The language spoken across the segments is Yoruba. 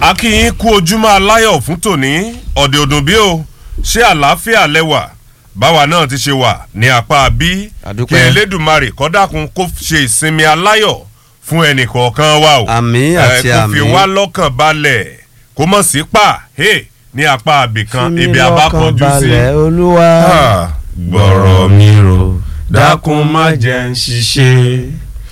a kí yín kú ojúmọ́ aláyọ̀ fún tòní ọ̀dẹ̀ òdùn bí o ṣé àlàáfíà lẹ́wà báwa náà ti ṣe wà ní apá bí Àdúpẹ́. kí elédùnmarè kọ́dàkùn kó ṣe ìsinmi aláyọ̀ fún ẹnì kọ̀ọ̀kan wa o Àmín àti Eh, kó fi àmín. wá lọ́kàn balẹ̀ kó mọ̀ sí pa hey, ní apá àbìkan Fún mi ibi lọ́kàn abákanjú sí. balẹ̀, olúwa Ah, gbọ́rọ̀ mi rò dákun má jẹ́ ń ṣiṣẹ́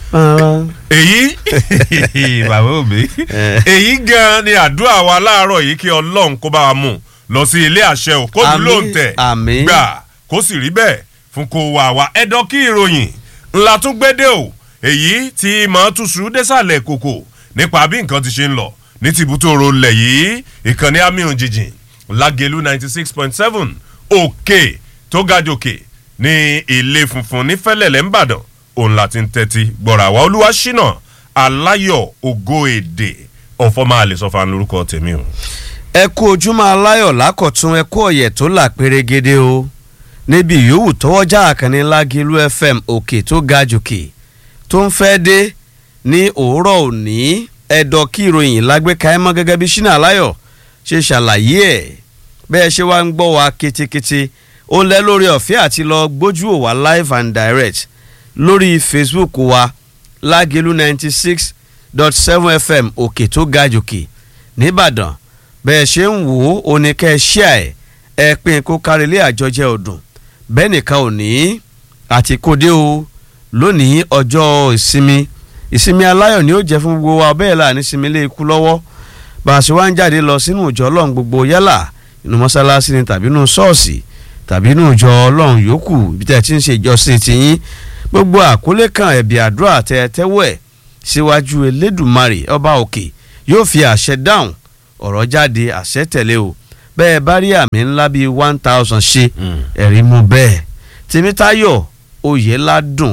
èyí bàbá òbí Eh. èyí gan ni àdúrà wa láàárọ̀ yìí kí ọlọ́run kó bá wa mú lọ sí ilé àṣẹ ò kó dùn Àmín, lóǹtẹ̀ àmín. gbà kó sì rí bẹ́ẹ̀ fún kó wà wá ẹ̀dọ́ kí ìròyìn ńlá tún gbédè o èyí tí mọ̀ túṣu désàlẹ̀ kòkò nípa bí nǹkan ti ṣe ń lọ ní tìbútòrò lẹ̀ yìí ìkànnì amíhun jìjìn lágẹ̀lú ninety six point seven òkè tó ga jòkè ní ilé funfun ní fẹ́lẹ́lẹ̀ ńbàdàn òun láti ń tẹ́tí gbọ́ra àwa olúwa ṣínà aláyọ̀ ògo èdè ọ̀fọ́mọ́ àlẹ́sọ̀fà lórúkọ tèmi o. ẹ kú ojúmọ́ aláyọ̀ lákọ̀tún ẹ kú ọ̀yẹ̀ tó là pérégede o níbi yòówù tọwọ́jà àkànní lágìlú fm òkè tó ga jòkè tó ń fẹ́ dé ní òwúrọ̀ òní ẹ̀dọ̀ kí ìròyìn lágbèéká ẹ mọ́ gẹ́gẹ́ bí ṣínà aláyọ̀ ṣe ṣàlàyé ẹ̀ bẹ́ẹ̀ ṣe wá ń gbọ́ wa ketekete ó lẹ́ lórí ọ̀fẹ́ àti lọ gbójú ò wá live and direct lórí facebook wa lágìlú ninety six dot seven fm òkè tó ga jòkè nìbàdàn bẹ́ẹ̀ ṣe ń wò ó ní kẹ́ ẹ ṣíà ẹ̀ ẹ pín kó kárí ilé àjọjẹ ọdún bẹ́ẹ̀ nìkan ò ní àti kóde o lónìí ọjọ́ ìsinmi ìsinmi aláyọ̀ ni ó jẹ́ fún gbogbo wa bẹ́ẹ̀ là ní sinmi lé ikú lọ́wọ́ bá a ṣe wá ń jáde lọ sínú ìjọ ọlọ́run gbogbo yálà inú mọ́ṣáláṣí ni tàbí inú ṣọ́ọ̀ṣì tàbí inú ìjọ ọlọ́run yòókù ibi tẹ́ ẹ ti ń ṣe ìjọsìn tiyín gbogbo àkólé kan ẹ̀bì àdúrà tẹ́ ẹ tẹ́wọ́ ẹ̀ síwájú elédùmarè ọba òkè yóò fi àṣẹ dáhùn ọ̀rọ̀ jáde àṣẹ tẹ̀lé o bẹ́ẹ̀ bá rí àmì ńlá bíi one thousand ṣe ẹ̀rí mú bẹ́ẹ̀ tèmítáyọ̀ oyèládùn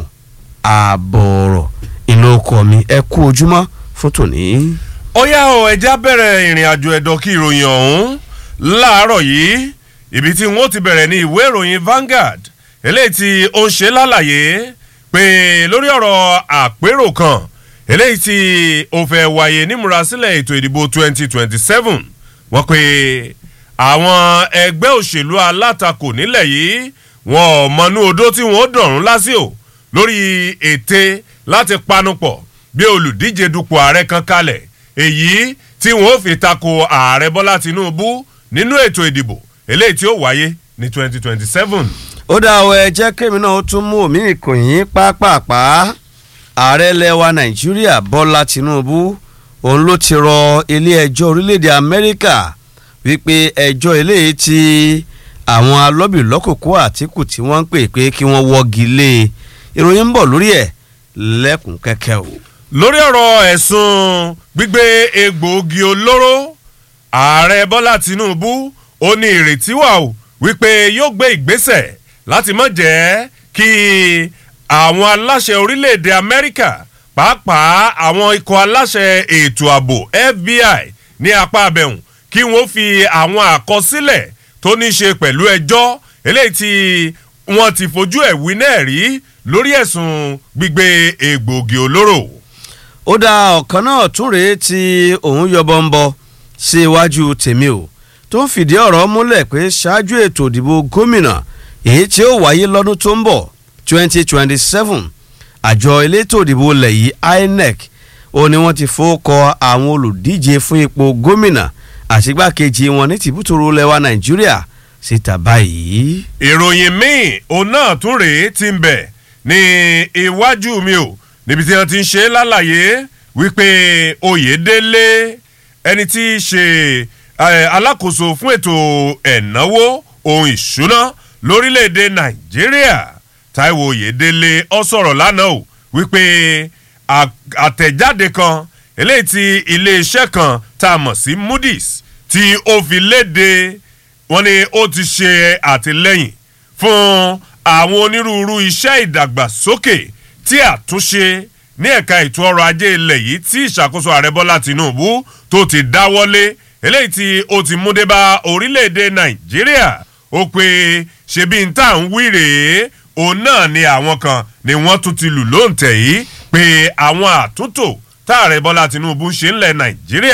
ààbọ̀ọ̀rọ̀ ìlú ọkọ mi ẹ kú ojúmọ́ fún tòní. ó yá o ẹja bẹ̀rẹ̀ ìrìn àjò ẹ̀dọ̀ kí ìròyìn ọ̀hún láàárọ̀ yìí ibi tí wọ́n ti bẹ̀rẹ̀ ní ìwé ìròyìn Vanguard eléyìí tí ó ń ṣe lálàyé pé lórí ọ̀rọ̀ àpérò kan eléyìí tí ó fẹ́ wáyé nímúrasílẹ̀ ètò ìdìbò 2027 wọ́n pe àwọn ẹgbẹ́ òṣèlú alátakò nílẹ̀ yìí wọn ò mọnú odó tí wọ́n ó dọ̀rùn lásìkò lórí ète láti panupọ̀ bí olùdíje dupò ààrẹ kan kalẹ̀ èyí tí wọ́n ó fi tako ààrẹ bọ́lá tinubu nínú ètò ìdìbò eléyìí tí ó wáyé ní 2027. ó dá ọ ẹ jẹ́ kémi náà ó tún mú omi ìkòyìn pápápá ààrẹ lẹwa nàìjíríà bọ́lá tinubu òun ló ti rọ ilé-ẹjọ́ orílẹ̀-èdè amẹ́ríkà wípé ẹjọ́ eléyìí tí àwọn alọ́bìlọ́kòkò àtìkù tí wọ́n ń pè pé kí wọ́n wọ́gi lé e ìròyìn ń bọ̀ lórí ẹ̀ lẹ́kùn kẹ́kẹ́ o. lórí ọ̀rọ̀ ẹ̀sùn gbígbé egbòogi olóró ààrẹ bọ́lá tinubu ó ní ìrètí wà ó wípé yóò gbé ìgbésẹ̀ láti má jẹ́ kí àwọn aláṣẹ orílẹ̀-èdè amẹ́ríkà pàápàá àwọn ikọ̀ aláṣẹ ètò ààbò fbi ní apá abẹ́hùn kí wọ́n fi àwọn àkọsílẹ̀ tó ní í ṣe pẹ̀lú ẹjọ́ eléyìí tí wọ́n ti fojú ẹ̀ wí náà rí lórí ẹ̀sùn gbígbé egbòogi olóró. ó dá ọ̀kan náà tún rèé tí òun yọbọ ń bọ sí iwájú tèmi o tó ń fìdí ọ̀rọ̀ múlẹ̀ pé ṣáájú ètò ìdìbò gómìnà èyí tí ó wáyé lọ́dún tó ń bọ̀ 2027 àjọ elétò ìdìbò ilẹ̀ yìí INEC ó ní wọ́n ti fowókọ àwọn olùdíje fún ipò gómìnà àti igbákejì wọn ní tìbútòrò lẹwa Nàìjíríà síta báyìí. ìròyìn míì òun náà tún rèé ti ń bẹ̀ ní iwájú mi o níbi tí wọ́n ti ń ṣe lálàyé wípé Oyèdélé ẹni tí í ṣe eh, alákòóso fún ètò ẹ̀náwó ohun ìṣúná lórílẹ̀‐èdè Nàìjíríà Táíwò Oyèdélé ó sọ̀rọ̀ lánàá o wípé à- àtẹ̀jáde kan eléyìí tí iléeṣẹ́ kan tá a mọ̀ sí Moody's tí ó fi léde wọ́n ní ó ti ṣe àtìlẹ́yìn fún àwọn onírúurú iṣẹ́ ìdàgbàsókè tí àtúnṣe ní ẹ̀ka ètò ọrọ̀ ajé ilẹ̀ yìí tí ìṣàkóso ààrẹ bọ́lá tìǹbù tó ti dáwọ́lé eléyìí tí ó ti mú dé bá orílẹ̀-èdè nàìjíríà ó pé ṣebí n tá à ń wí rèé òun náà ni àwọn kan ni wọ́n tún ti lù lóǹtẹ̀ yìí pé àwọn àtúntò táàrẹ bọ́lá tìǹbù ṣe ńlẹ̀ nàìjíríà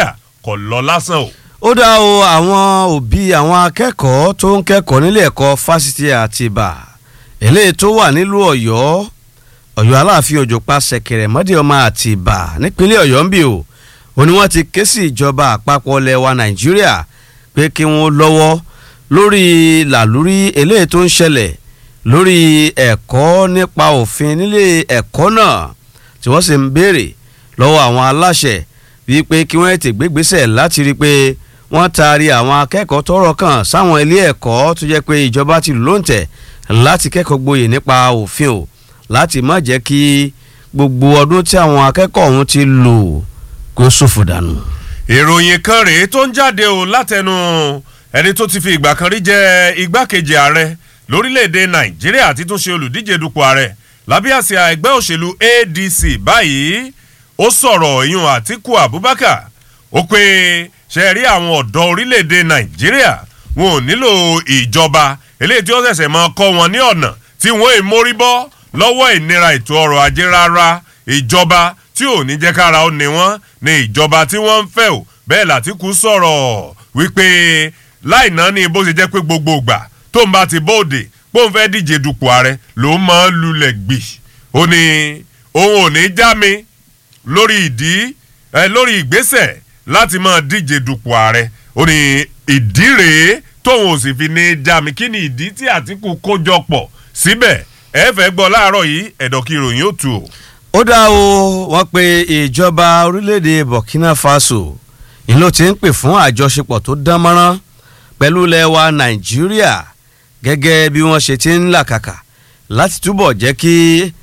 kò lọ lásán o. ó dá o àwọn òbí àwọn akẹ́kọ̀ọ́ tó ń kẹ́kọ̀ọ́ nílé ẹ̀kọ́ fásitì àtìbà eléyìí tó wà nílùú ọ̀yọ́ ọ̀yọ́ aláàfin òjò pa ṣẹ̀kẹ̀rẹ̀ mọ́dé ọmọ àtìbà nípínlẹ̀ ọ̀yọ́ ń bì o ó ní wọ́n ti ké sí ìjọba àpapọ̀ lẹwa nàìjíríà pé kí wọ́n lọ́wọ́ lórí làlúrí eléyìí tó ń ṣẹlẹ̀ lórí ẹ̀kọ́ nípa òfin nílé ẹ̀kọ́ náà tí wọ́n sì ń béèrè lọ́wọ́ àwọn aláṣẹ wípé kí wọ́n ti gbégbésẹ̀ láti rí i pé wọ́n taari àwọn akẹ́kọ̀ọ́ tọ́rọ̀ kàn sáwọn ilé ẹ̀kọ́ tó jẹ́ pé ìjọba ti lò ń tẹ̀ láti kẹ́kọ̀ọ́ gboyè nípa òfin o láti má jẹ́ kí gbogbo ọdún tí àwọn akẹ́kọ̀ọ́ ọ̀hún ti lò kó ṣòfò dànù. ìròyìn kan rèé tó ń jáde o látẹnu ẹni tó ti fi ìgbà kan rí jẹ igbákejì ààrẹ lórílẹ̀‐èdè nàìjíríà àti tó ṣe olùdíje dupò ààrẹ lábẹ́ àsíá ẹgbẹ́ òṣèlú adc báyìí ó sọ̀rọ̀ ìyún àtiku abubakar ó pé ṣe rí àwọn ọ̀dọ́ orílẹ̀‐èdè nàìjíríà wọn ò nílò ìjọba eléyìí tí ó ṣẹ̀ṣẹ̀ máa kọ́ wọn ní ọ̀nà tí wọ́n è mórí bọ́ lọ́wọ́ ìnira ètò ọrọ̀ ajé rárá ìjọba tí ò ní jẹ́ kára ó ní wọ́n ní ìjọba tí wọ́n ń fẹ́ o bẹ́ẹ̀ làtìkú sọ̀rọ̀ wípé láì náà ní bó ṣe jẹ́ pé gbogbo ìgbà tó ń bá ti bóde pé òun fẹ́ díje dupò ààrẹ ló máa ń lulẹ̀ gbì ó ní òun ò ní já mi lórí ìdí ẹ lórí ìgbésẹ̀ láti máa díje dupò ààrẹ ó ní ìdí rèé tóun ò sì fi ní já mi kí ni ìdí tí àtìkù kójọ pọ̀ síbẹ̀ ẹ fẹ́ gbọ́ láàárọ̀ yìí ẹ̀dọ̀ kí ìròyìn ó tu o. ó dá o wọ́n pe ìjọba orílẹ̀-èdè burkina faso ìlú ti ń pè fún àjọṣepọ̀ tó dán mọ́rán pẹ̀lú lẹ́wà nàìjíríà gẹ́gẹ́ bí wọ́n ṣe ti ń làkàkà láti túbọ̀ jẹ́ kí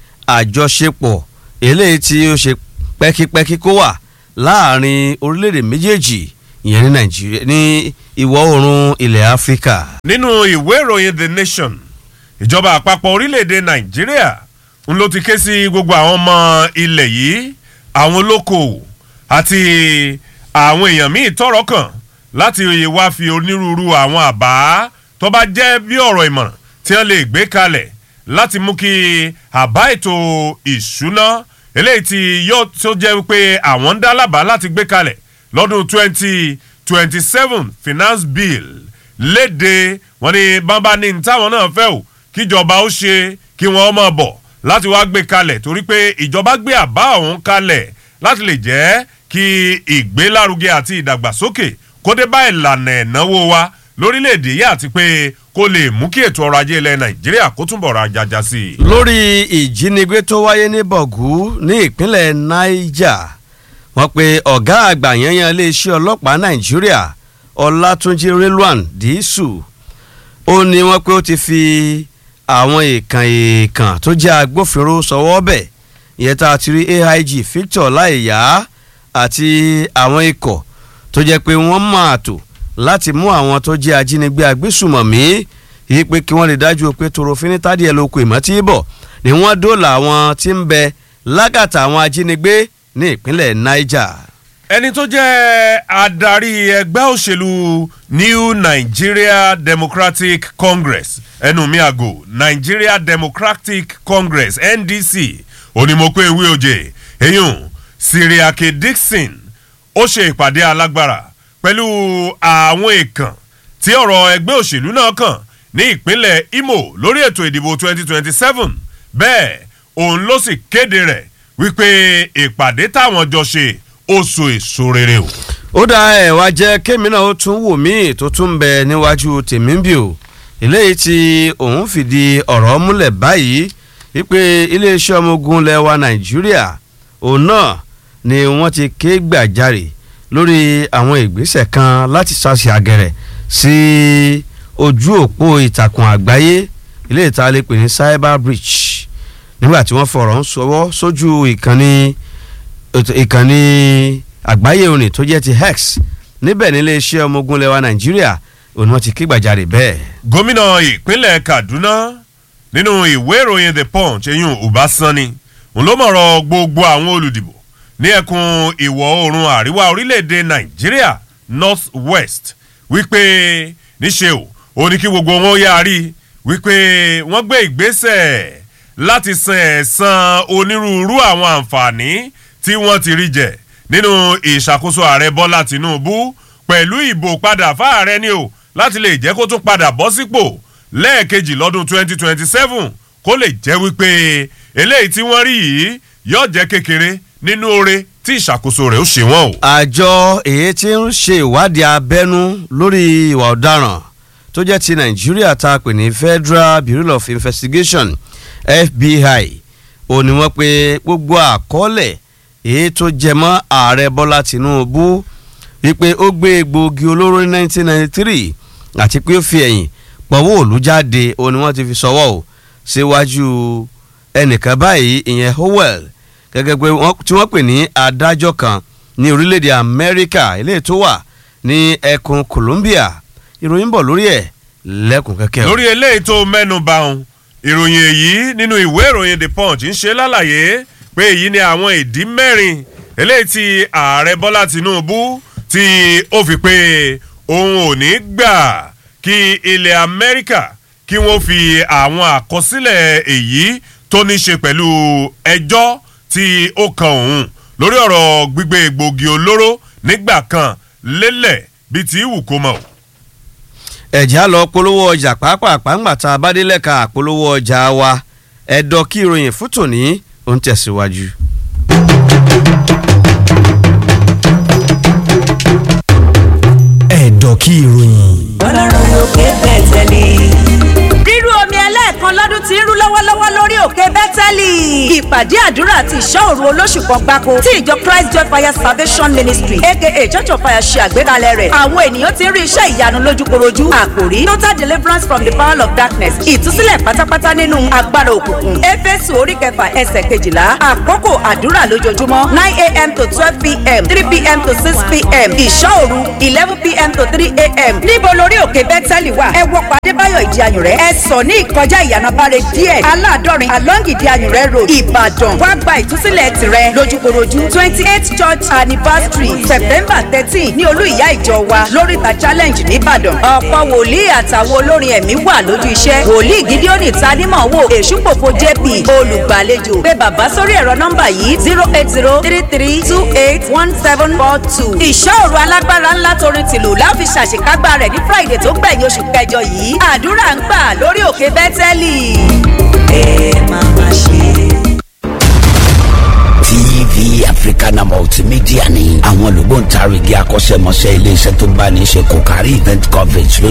àjọṣepọ̀ eléyìí tí ó ṣe pẹ́kípẹ́kí kó wà láàrin orílẹ̀-èdè méjèèjì ìyẹn ní nàìjíríà ní ìwọ̀ oòrùn ilẹ̀ áfíríkà. nínú ìwé ìròyìn the nation ìjọba àpapọ̀ orílẹ̀-èdè nàìjíríà ń ló ti ké sí gbogbo àwọn ọmọ ilẹ̀ yìí àwọn olókoòwò àti àwọn èèyàn míì tọrọ kàn láti wá fi onírúurú àwọn àbá tó bá jẹ́ bí ọ̀rọ̀ ìmọ̀ràn tí wọ́n lè gbé kalẹ̀ láti mú kí àbá ètò ìṣúná eléyìí tí yóò tó jẹ́ pé àwọn ń dá lábàá láti gbé kalẹ̀ lọ́dún twenty twenty seven finance bill léde wọ́n ní bábá ní táwọn náà fẹ́ o kíjọba ó ṣe kí wọ́n mọ̀ bọ̀ láti wá gbé kalẹ̀ torí pé ìjọba gbé àbá ọ̀hún kalẹ̀ láti lè jẹ́ kí ìgbélárugẹ àti ìdàgbàsókè kó dé bá ìlànà ẹ̀náwó wa lórílẹ̀‐èdè yìí àti pé kó lè mú kí ètò ọrọ̀ ajé ilẹ̀ nàìjíríà kó túnbọ̀ ra jaja sí i. lórí ìjínigbé tó wáyé ní bọ̀gú ní ìpínlẹ̀ niger wọ́n pe ọ̀gá àgbà yanyan iléeṣẹ́ ọlọ́pàá nàìjíríà ọlátúnjì rilwan dísù ó ní wọ́n pé ó ti fi àwọn èèkàn èèkàn tó jẹ́ agbófinró sọwọ́ bẹ̀ ìyẹn tá a ti rí aig victor láìyá àti àwọn ikọ̀ tó jẹ́ pé wọ́n máa tò láti mú àwọn tó jẹ́ ajínigbé agbésùmọ̀mí yìí pé kí wọ́n lè dájú pé torofin ní tádìẹ lóko ìmọ̀tí bọ̀ ni wọ́n dóòlà àwọn tí ń bẹ lágàtà àwọn ajínigbé ní ìpínlẹ̀ niger. ẹni tó jẹ́ adarí ẹgbẹ́ òṣèlú new nigeria democratic congress ẹnu mi àgò nigeria democratic congress ndc onímọ̀pẹ́ ìwé òjè eyín siriake dixon ó ṣe ìpàdé alágbára pẹ̀lú àwọn èèkàn tí ọ̀rọ̀ ẹgbẹ́ òṣèlú náà kàn ní ìpínlẹ̀ imo lórí ètò ìdìbò 2027 bẹ́ẹ̀ òun ló sì kéde rẹ̀ wípé ìpàdé táwọn jọ ṣe ó so èso rere o. ó dá ẹ̀ wá jẹ́ kémi náà ó tún wò míì tó tún ń bẹ níwájú tèmi ń bì o eléyìí tí òun fìdí ọ̀rọ̀ múlẹ̀ báyìí wípé iléeṣẹ́ ọmọ ogun lẹ́wà nàìjíríà òun náà ni wọ́n ti ké gbàjarè lórí àwọn ìgbésẹ̀ kan láti ṣàṣì àgẹ̀rẹ̀ sí ojú òpó ìtàkùn àgbáyé ilé ìta lè pè ní cyber breach nígbà tí wọ́n fọ̀rọ̀ ń sọwọ́ sójú ìkànnì ìkànnì àgbáyé òní tó jẹ́ ti hex níbẹ̀ nílé iṣẹ́ ọmọ ogun lẹ́wà nàìjíríà òun wọ́n ti ké gbàjarè bẹ́ẹ̀. gómìnà ìpínlẹ̀ kaduna nínú ìwé ìròyìn the punch eyín ọbaṣánni òun ló mọ̀rọ̀ gbogbo àwọn olùdìbò ní ẹkùn ìwọ̀ oòrùn àríwá orílẹ̀-èdè nàìjíríà north west wípé níṣe o ó ní kí gbogbo wọn yáa rí wípé wọ́n gbé ìgbésẹ̀ láti san ẹ̀san onírúurú àwọn àǹfààní tí wọ́n ti rí jẹ nínú ìṣàkóso ààrẹ bọ́lá tìǹbù pẹ̀lú ìbò padà fáàrẹ ni o láti lè jẹ́ kó tún padà bọ́ sípò lẹ́ẹ̀kejì lọ́dún 2027 kó lè jẹ́ wípé eléyìí tí wọ́n rí yìí yóò jẹ́ kékeré nínú oore tí ìṣàkóso rẹ̀ ó ṣe wọ́n o. àjọ èyí tí ń ṣe ìwádìí abẹ́nú lórí ìwà ọ̀daràn tó jẹ́ ti nàìjíríà tá a pè ní federal bureau of investigation fbi ò ní wọ́n pé gbogbo àkọọ́lẹ̀ èyí tó jẹ mọ́ ààrẹ bọ́lá tìǹbù wípé ó gbé egbòogi olóró ní 1993 àti pé ó fi ẹ̀yìn pọ̀wọ́ òlu jáde ò ní wọ́n ti fi sọ́wọ́ o síwájú ẹnìkan báyìí ìyẹn howell gẹ́gẹ́ pé tí wọ́n pè ní adájọ́ kan ní orílẹ̀-èdè amẹ́ríkà eléyìí tó wà ní ẹkùn colombia ìròyìn bọ̀ lórí ẹ̀ lẹ́kùn kẹ́kẹ́ o. lórí eléyìí tó mẹ́nu bà òun ìròyìn èyí nínú ìwé ìròyìn the punch ń ṣe lálàyé pé èyí ni àwọn ìdí mẹ́rin eléyìí tí ààrẹ bọ́lá tìǹbù tí ó fi pé òun ò ní gbà kí ilẹ̀ amẹ́ríkà kí wọ́n fi àwọn àkọsílẹ̀ èyí tó ní ṣe pẹ̀lú ẹjọ́ tí ó kan òun lórí ọ̀rọ̀ gbígbé egbògi olóró nígbà kan lélẹ̀ bíi ti wù kó mọ̀. ẹ̀já lọ polówó ọjà pàápàá ńgbà tá a bá dé lẹ́ka polówó ọjà wa ẹ̀dọ̀ kí ìròyìn fún tòní ó ń tẹ̀síwájú. ẹ̀dọ̀ kí ìròyìn. ọlọ́run lókè bẹ̀tẹ̀lì. rírú omi ẹlẹ́ẹ̀kan lọ́dún tí ń rú lọ́wọ́lọ́wọ́ lórí òkè bẹ́tẹ́lì. ìpàdé àdúrà àti ìṣọ́ òru olóṣù kan gbáko tí ìjọ christ joy fire salvation ministry aka church of fire ṣe àgbékalẹ̀ rẹ̀. àwọn ènìyàn ti ń rí iṣẹ́ ìyanu lójúkorojú. àkòrí total deliverance from the power of darkness ìtúsílẹ̀ pátápátá nínú agbára òkùnkùn. éfésù orí kẹfà ẹsẹ̀ kejìlá àkókò àdúrà lójoojúmọ́ nine a.m. to twelve p.m. three p.m. to six p.m. ìṣọ́ òru eleven p.m. to three a.m. níbo lórí òkè bẹ́tẹ́lì wà ẹ wọ pàdé báyọ̀ ìdí ayùn rẹ̀ ẹ sọ ní ìkọjá ìyànàbáre díẹ̀ aládọ́rin along ìdí ayùn rẹ̀ road ìbàdàn wá gba ìtúsílẹ̀ tirẹ̀ lójúkorojú twenty eight church anniversary september thirteen ní olú ìyá ìjọ wa lóríta challenge nìbàdàn ọ̀pọ̀ wòlíì àtàwọn olórin ẹ̀mí wà lójú iṣẹ́ wòlíì gídíọ́nì tanímọ̀ wò èṣùpòpò jp olùgbàlejò pé bàbá sórí ẹ̀rọ nọ́mbà yìí zero eight zero three three two eight one seven four two ìṣòro alágbára ńlá torin tìlù láfi ṣàṣekágbá rẹ̀ ní friday tó gbẹ̀yìn oṣù kẹjọ yìí àdúrà ń gbà lórí òkè bẹ́tẹ́lì. ẹ máa ma ṣe. tv africana multimedia ni àwọn olùgbòǹtarìgì akọ́ṣẹ́mọṣẹ́ iléeṣẹ́ tó bá ní í ṣe kò kárí event coverage ló